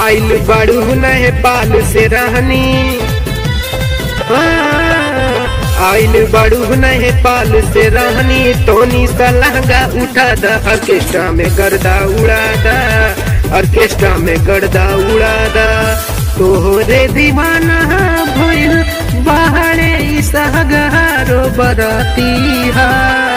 आइल बड़ू नेपाल से रहनी आइल बड़ू नेपाल से रहनी तोनी सलहंगा उठा दा ऑर्केस्ट्रा में गर्दा उड़ा दा ऑर्केस्ट्रा में गर्दा उड़ा दा तोहरे दीवाना भइल बाहरे सहगारो बरती हा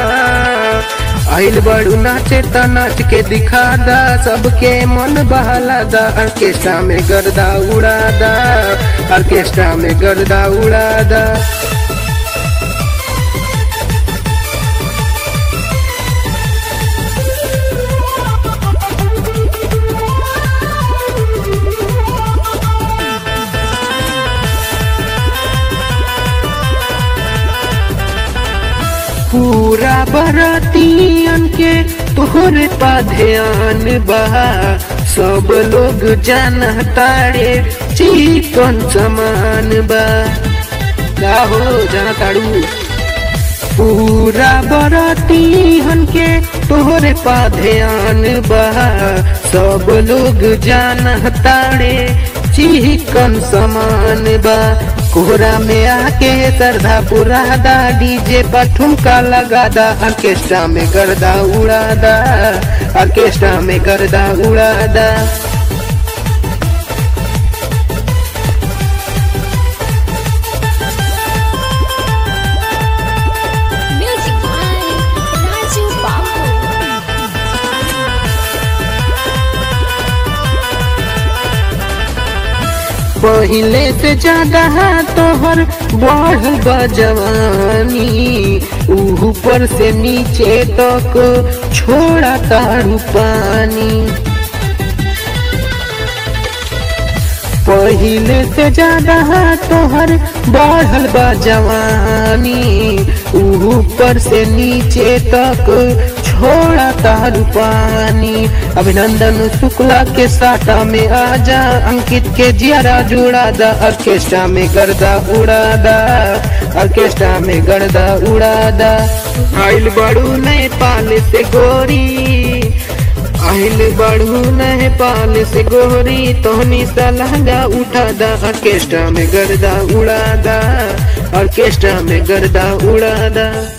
आइल बड़ू नाचे त नाच के दिखा दा सबके मन बहला दा ऑर्केस्ट्रा में गर्दा उड़ा दा ऑर्केस्ट्रा में गर्दा उड़ा दा पूरा बरातियन के तोहरे पा ध्यान बहा सब लोग जाना तारे चिकन समान बा का हो जाना ताड़ू पूरा बरातियन के तोहरे पा ध्यान बहा सब लोग जाना तारे चिकन समान बा कोहरा में आके सरधा पुरा दा डीजे पर ठुमका लगा दा ऑर्केस्ट्रा में गर्दा उड़ा दा ऑर्केस्ट्रा में गर्दा उड़ा दा Music by Raju Babu. पहले से ज्यादा तोहर बढ़ल बा जवानी ऊपर से नीचे तक छोड़ा तारू पानी पहले से ज्यादा तोहर बढ़ल बा जवानी ऊपर से नीचे तक छोड़ा तारू पानी अभिनंदन शुक्ला के साटा में आजा अंकित के जियारा जुड़ा दा ऑर्केस्ट्रा में गर्दा उड़ा दा ऑर्केस्ट्रा में गर्दा उड़ा दा आइल बड़ू नेपाल से गोरी आइल बड़ू नेपाल से गोरी तोहनी सलहंगा उठा दा ऑर्केस्ट्रा में गर्दा उड़ा दा ऑर्केस्ट्रा में गर्दा उड़ा दा